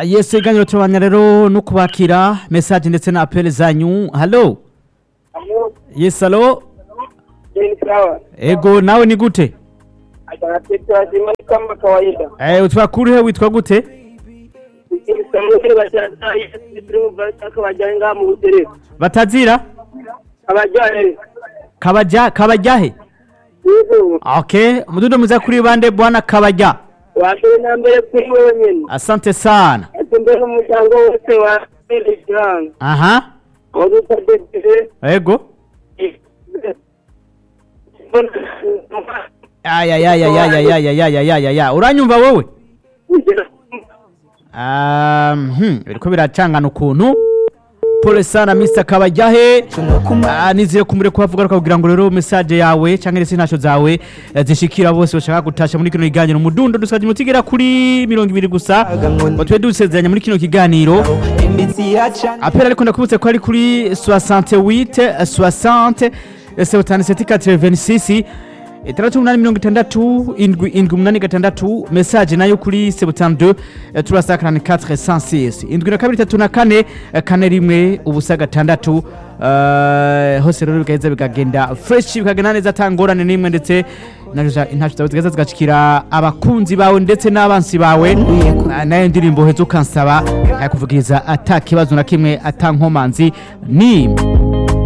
Ah, yes iganiro turabanya rero no kubakira message ndetse na appel zanyu hallo Alo, yes hallo ni sawa. ego nawe ni gute Atakatifu lazima ni kama kawaida. eh utwakurihe witwa gute Isamuri bashaka Yesu bashaka bajanga mu butere. batazira Abajane. kabaja kabajahe Yego. okay mududo muza kuri bande bwana kabaja Wambere na mbere kuri wewe nyene. asante sana Ati mbere umuryango wose wa Islam. aha Wadutadede. ego ayayayayayayayayayaya uranyumva wowe Um, hmm, biriko biracangana ukuntu pole sana Mr Kabajahe Ah, nizeye kumure kuhavuga kugira ngo rero message yawe canke ndetse ntasho zawe eh, zishikira bose bashaka gutasha muri kino kiganiro mudundo dusaje mutigera kuri mirongo ibiri gusa ngo tube dusezeranya muri kino kiganiro imitsi yaca apera ariko ndakubutse ko ari kuri 68 60 77 86 itandatu umunani mirongo itandatu indwi indwi umunani gatandatu message nayo kuri sebutanu turasa karani 406 indwi na kabiri itatu na kane eh, kane rimwe ubusa gatandatu eh, hose rero bigaheza bikagenda fresh bikagenda neza atangorane n'imwe ndetse intacu zawe zigaheza zigashikira abakunzi bawe ndetse n'abansi bawe Ah, nayo ndirimbo heza ukansaba nkayakuvugiriza ata kibazo na kimwe ata nkomanzi n'imwe